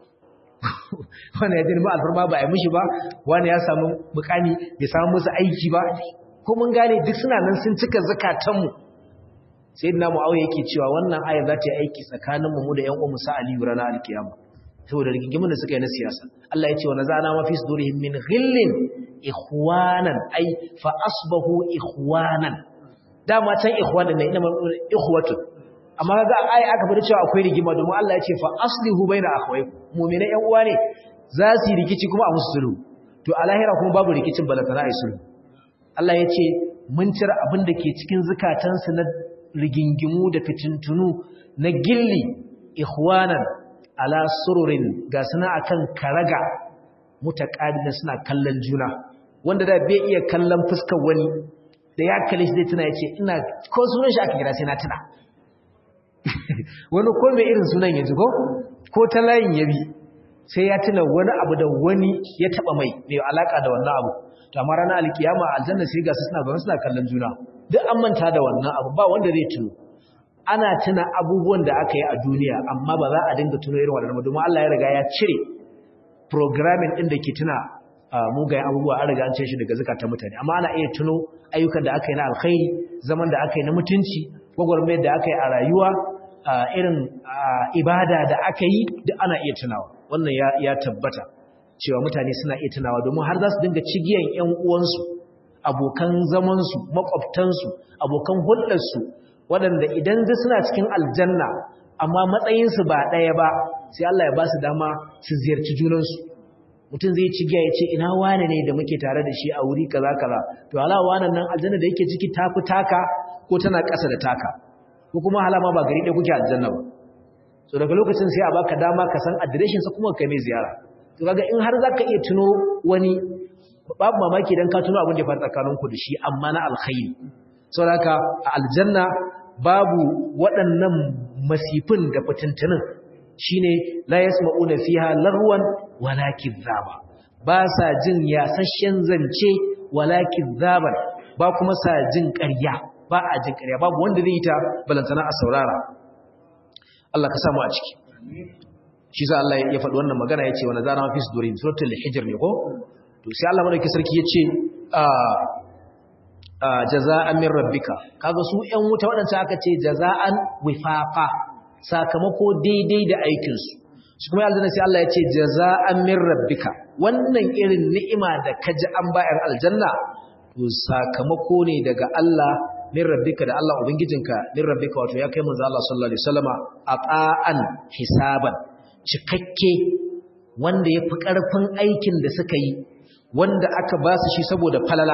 wani ya daina ba alfarma ba a yi mishi ba wani ya samu mukami bai samu musu aiki ba ko mun gane duk suna nan sun cika zakatanmu sai na mu'awiya yake cewa wannan ayar za ta yi aiki tsakaninmu mu da ƴan uwanmu sa aliyu ranar alkiyama saboda rigigimin da suka yi na siyasa Allah ya ce wa nazana ma fi sudurihim min ghillin ikhwanan ai fa asbahu ikhwanan dama can ikhwanan ne ina ikhwatu amma kaga ai aka fara cewa akwai rigima domin Allah ya ce fa aslihu baina akhawaykum mu'mina ƴan uwa ne za su yi rikici kuma a musu sulhu to a lahira kuma babu rikicin balantana ai sulhu Allah ya ce mun cire abin da ke cikin zukatansu na rigingimu da fitintunu na gilli ikhwanan ala sururin ga suna akan karaga mutaqabilin suna kallon juna wanda da bai iya kallon fuskar wani da ya kalle shi zai tuna yace ina ko sunan shi aka kira sai na tuna wani ko mai irin sunan yanzu ko ko ta layin yabi sai ya tuna wani abu da wani ya taba mai mai alaka da wannan abu to amma ranar alkiyama aljanna sai ga su suna zaune suna kallon juna duk an manta da wannan abu ba wanda zai tuno ana tuna abubuwan da aka yi a duniya amma ba za a dinga tuno irin wannan ba domin Allah ya riga ya cire programming din da ke tuna mugayen abubuwa an riga an cire shi daga zakatan mutane amma ana iya tuno ayyukan da aka yi na alkhairi zaman da aka yi na mutunci gwagwarmayar da aka yi a rayuwa irin ibada da aka yi duk ana iya tunawa wannan ya tabbata cewa mutane suna iya tunawa domin har za su dinga cigiyan ƴan uwansu abokan zamansu makwabtansu abokan hulɗarsu waɗanda idan zai suna cikin aljanna amma matsayinsu ba ɗaya ba sai Allah ya ba su dama su ziyarci junansu mutum zai cigiya ya ce ina wane ne da muke tare da shi a wuri kaza kaza to hala wannan nan aljanna da yake ciki tafi taka ko tana ƙasa da taka ko kuma halama ba gari ɗaya kuke aljanna ba so daga lokacin sai a baka dama ka san adireshinsa kuma ka mai ziyara to kaga in har zaka iya tuno wani babu mamaki dan ka tuno abin da ya faru tsakanin ku da shi amma na alkhairi saboda a aljanna babu waɗannan masifin da fitintunin shine la yasma'una fiha larwan wala kidhaba ba sa jin yasasshen zance wala kidhaban ba kuma sa jin ƙarya ba a jin ƙarya babu wanda zai yi ta balantana a saurara Allah ka samu a ciki shi za Allah ya faɗi wannan magana ya ce wani zara mafi su dorin suratul hijir ne ko to sai Allah madauki sarki ya ce jaza'an min rabbika kaga su ƴan wuta waɗanda aka ce jaza'an wifaqa sakamako daidai da aikin su shi kuma aljanna sai Allah ya ce jaza'an min rabbika wannan irin ni'ima da kaji an bayar aljanna to sakamako ne daga Allah min rabbika da Allah ubangijinka min rabbika wato ya kai manzo Allah sallallahu alaihi wasallama aqa'an hisaban cikakke wanda ya fi ƙarfin aikin da suka yi wanda aka ba su shi saboda falala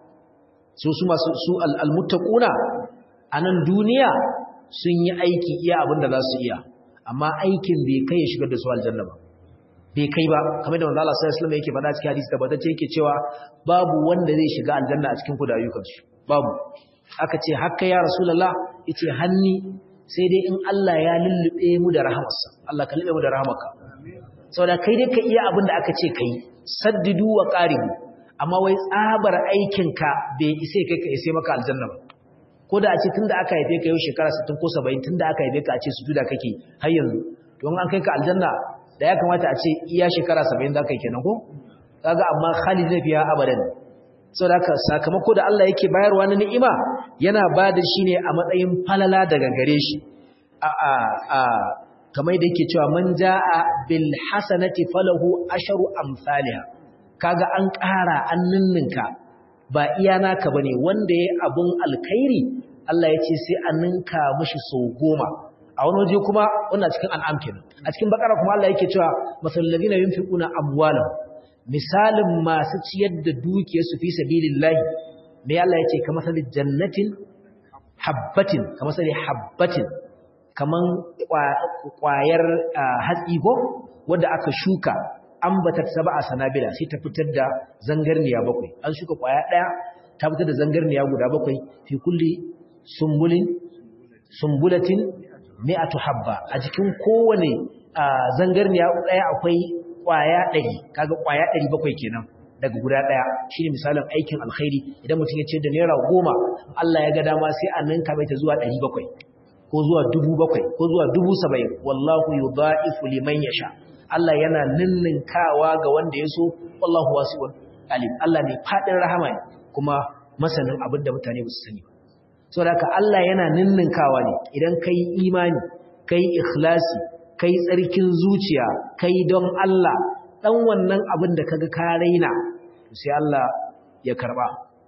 su su masu su al'almuttaquna a nan duniya sun yi aiki iya abin da za su iya amma aikin bai kai ya shigar da su aljanna ba bai kai ba kamar da manzo Allah sallallahu alaihi wasallam yake faɗa cikin hadisi tabbatacce yake cewa babu wanda zai shiga aljanna a cikin ku da ayyukansu babu aka ce hakka ya rasulullah yace hanni sai dai in Allah ya lullube mu da rahamarsa Allah ka lullube mu da rahamarka saboda kai dai ka iya abin da aka ce kai saddidu wa qaribu amma wai tsabar aikinka bai ise kai ka ise maka aljanna ba ko da a ce tunda aka haife ka yau shekara 60 ko 70 tunda aka haife ka a ce sujuda kake har yanzu to an kai ka aljanna da ya kamata a ce iya shekara 70 za ka yi kenan ko kaga amma khalid ne fiya abadan saboda haka sakamako da Allah yake bayarwa na ni'ima yana ba da shi ne a matsayin falala daga gare shi a a a kamar da yake cewa man jaa bil hasanati falahu asharu amsalha kaga an ƙara an ninninka ba iya naka bane wanda yayi abun alkhairi Allah ya ce sai an ninka mishi sau goma a wani waje kuma wannan cikin an'am kenan a cikin bakara kuma Allah yake cewa masal ladina yunfiquna amwalahum misalin masu ciyar da dukiyarsu fi sabilillahi me Allah ya ce kamar sali jannatin habbatin kamar sali habbatin kaman kwayar hatsi ko wanda aka shuka ambatat sab'a sanabila sai ta fitar da zangarniya bakwai an shuka kwaya daya ta fitar da zangarniya guda bakwai fi kulli sumbulin sumbulatin mi'atu habba a cikin kowane zangarniya daya akwai kwaya 100 kaga kwaya 700 kenan daga guda daya shine misalin aikin alkhairi idan mutum ya ce da naira goma Allah ya ga dama sai a ninka mai ta zuwa 700 ko zuwa 7000 ko zuwa 70 wallahu yudha'ifu liman yasha Allah yana ninninkawa ga wanda ya so wallahu wasi'un alim Allah ne fadin rahama ne kuma masanin abin da mutane ba su sani ba saboda haka Allah yana ninninkawa ne idan kai imani kai ikhlasi kai tsarkin zuciya kai don Allah dan wannan abin da kaga ka raina sai Allah ya karba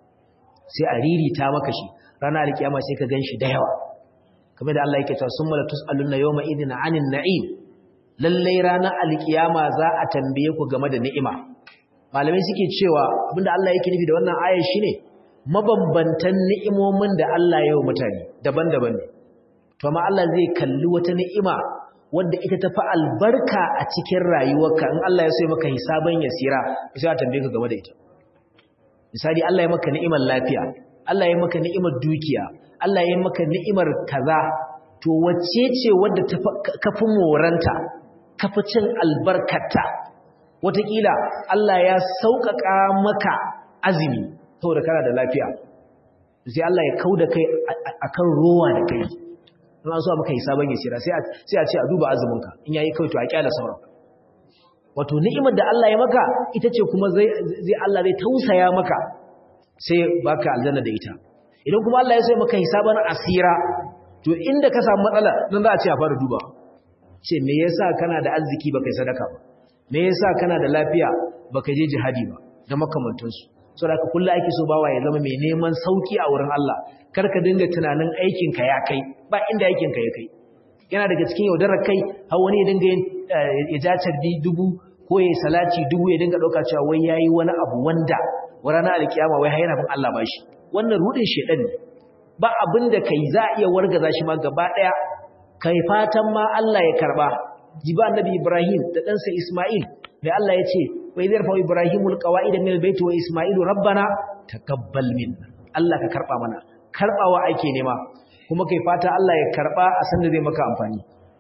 sai a ririta maka shi ranar alkiyama sai ka ganshi da yawa kamar da Allah yake cewa summa latus'aluna yawma idhin 'anil na'im lalle ranar alkiyama za a tambaye ku game da ni'ima malamai suke cewa abinda Allah yake nufi da wannan ayar shine mabambantan ni'imomin da Allah ya yi wa mutane daban-daban ne to amma Allah zai kalli wata ni'ima wadda ita tafi albarka a cikin rayuwarka in Allah ya so ya maka hisaban yasira sai a tambaye ka game da ita misali Allah ya maka ni'imar lafiya Allah ya maka ni'imar dukiya Allah ya maka ni'imar kaza to wacce ce wadda kafi moranta kafi cin albarkata wataƙila Allah ya sauƙaƙa maka azumi saboda kana da lafiya sai Allah ya kauda kai akan rowa da kai in an so maka hisaban yasira sai sai a ce a duba azuminka in yayi kai to a kyala sauran wato ni'imar da Allah ya maka ita ce kuma zai zai Allah zai tausaya maka sai baka aljanna da ita idan kuma Allah ya so maka hisaban asira to inda ka samu matsala dan za a ce a fara duba ce me yasa kana da arziki baka yi sadaka ba me yasa kana da lafiya baka je jihadi ba da makamantansu saboda ka kullu ake so bawa ya zama mai neman sauki a wurin Allah kar ka dinga tunanin aikin ka ya kai ba inda aikin ka ya kai yana daga cikin yaudarar kai har wani ya dinga yin ya ja carbi dubu ko ya salati dubu ya dinga dauka cewa wai yayi wani abu wanda wa ranar alkiyama wai har yana bin Allah bashi wannan rudin shedan ne ba abin da kai za a iya wargaza shi ma gaba daya kai fatan ma Allah ya karba jiba annabi Ibrahim da ɗansa Ismail mai Allah ya ce wa idhar fa Ibrahimul qawaida min albayt wa Ismailu rabbana taqabbal minna Allah ka karba mana karbawa ake nema kuma kai fata Allah ya karba a san da zai maka amfani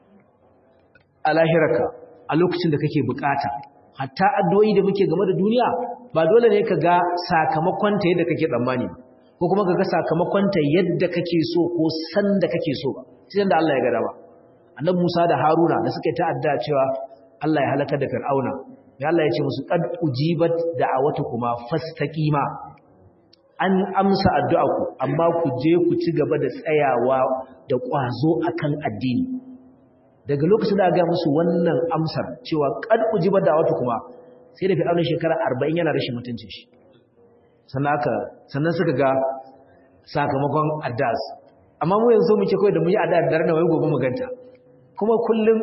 a lahiraka a lokacin da kake bukata hatta addu'o'i da muke game da duniya ba dole ne ka ga sakamakon ta yadda kake tsammani ko kuma ka ga sakamakon ta yadda kake so ko san da kake so ba sai da Allah ya ga dama annabi Musa da Haruna da suka ta'adda cewa Allah ya halaka da Fir'auna mai Allah ya ce musu qad ujibat da'awatukuma fastaqima an amsa addu'aku amma ku je ku ci gaba da tsayawa da ƙwazo akan addini daga lokacin da ga musu wannan amsar cewa qad ujibat da'awatukuma sai da Fir'auna shekara 40 yana rashin mutuncin shi sannan aka sannan suka ga sakamakon addas amma mu yanzu muke kai da mu yi adda da na wai gobe mu ganta kuma kullum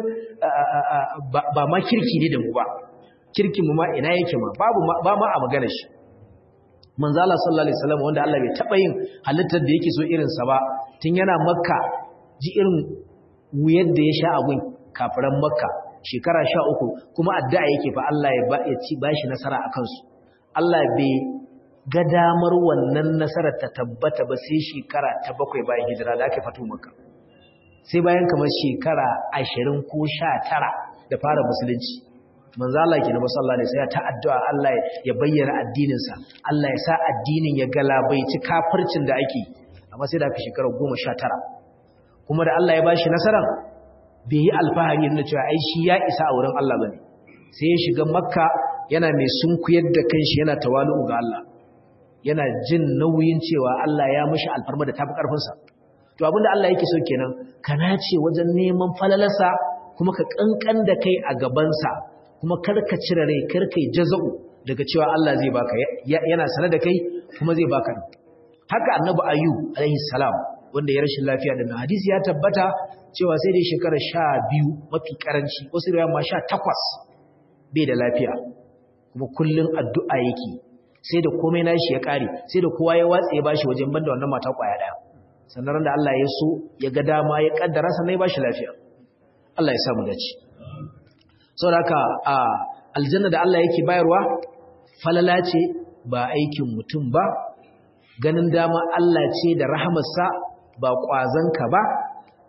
ba ma kirki ne da mu ba kirkin mu ma ina yake ma babu ba ma a magana shi manzo Allah sallallahu alaihi wasallam wanda Allah bai taba yin halittar da yake so irin sa ba tun yana makka ji irin wuyar da ya sha abun kafiran makka shekara 13 kuma addu'a yake fa Allah ya ba ya ci bashi nasara akan su Allah bai ga damar wannan nasarar ta tabbata ba sai shekara ta bakwai bayan hijira da aka fito makka sai bayan kamar shekara ashirin ko sha tara da fara musulunci manzo Allah ke nabi sallallahu alaihi wasallam ta addu'a Allah ya bayyana addinin sa Allah ya sa addinin ya galabaici kafircin da ake amma sai da aka shekara 19 kuma da Allah ya bashi nasaran bai yi alfahari na cewa ai shi ya isa a wurin Allah bane sai ya shiga makka yana mai sunkuyar da kanshi yana tawalu ga Allah yana jin nauyin cewa Allah ya mishi alfarma da tafi karfin sa to abinda Allah yake so kenan ka nace wajen neman falalarsa kuma ka kankan da kai a gabansa kuma karka cire rai karka yi jaza'u daga cewa Allah zai baka yana sanar da kai kuma zai baka haka annabi ayyub alaihi salam wanda ya rashin lafiya da hadisi ya tabbata cewa sai dai shekara sha biyu mafi karanci wasu riwaya ma sha takwas bai da lafiya kuma kullum addu'a yake sai da komai nashi ya kare sai da kowa ya watsa ya bashi wajen banda wannan mata kwaya daya sannan da Allah ya so ya ga dama ya kaddara sannan ya bashi lafiya Allah ya samu dace saboda haka a aljanna da Allah yake bayarwa falala ce ba aikin mutum ba ganin dama Allah ce da rahamarsa ba ka ba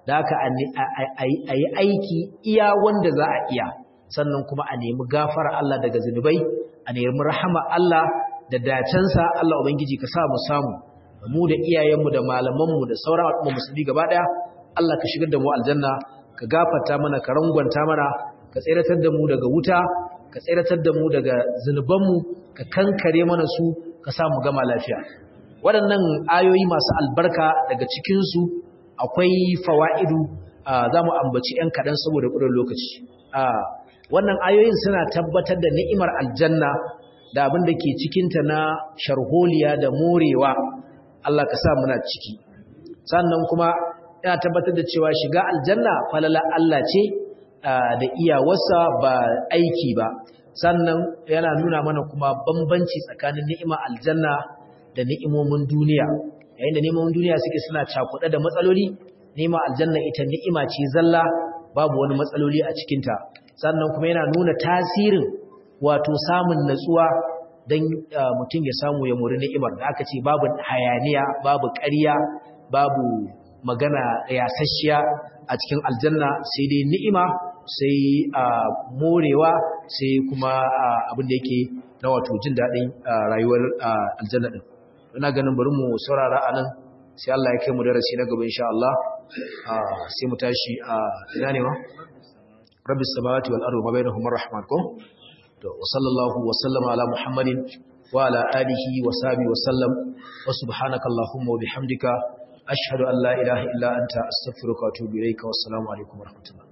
da haka a yi aiki iya wanda za a iya sannan kuma a nemi gafara Allah daga zunubai a nemi rahama Allah da dacensa Allah ubangiji ka sa mu samu mu da iyayenmu da malamanmu da sauran al'umma musulmi gaba daya Allah ka shigar da mu aljanna ka gafarta mana ka rangwanta mana ka tsiratar da mu daga wuta ka tsiratar da mu daga zunubanmu ka kankare mana su ka sa mu gama lafiya waɗannan ayoyi masu albarka daga cikinsu akwai fawa'idu za mu ambaci ‘yan kaɗan saboda ƙudin lokaci wannan ayoyin suna tabbatar da ni'imar aljanna da abin da ke cikinta na sharholiya da morewa Allah ka sa muna ciki sannan kuma yana tabbatar da cewa shiga aljanna falala Allah ce da iyawarsa ba aiki ba sannan yana nuna mana kuma bambanci tsakanin ni'imar aljanna da ni'imomin duniya yayin da ni'imomin duniya suke suna cakuɗe da matsaloli ni'imar aljanna ita ni'ima ce zalla babu wani matsaloli a cikinta sannan kuma yana nuna tasirin wato samun natsuwa don mutum ya samu ya muri ni'imar da aka ce babu hayaniya babu ƙarya babu magana yasasshiya a cikin aljanna sai dai ni'ima sai morewa sai kuma abin da yake na wato jin daɗin rayuwar aljanna ɗin ina ganin bari mu saurara a nan sai Allah ya kai mu darasi na gaba insha Allah sai mu tashi a ina ne ma rabbis samawati wal ardi wa bainahuma rahman ko to wa sallallahu wa sallama ala muhammadin wa ala alihi wa sahbihi wa sallam wa subhanaka allahumma wa bihamdika ashhadu an la ilaha illa anta astaghfiruka wa atubu ilayka wa assalamu alaikum wa rahmatullah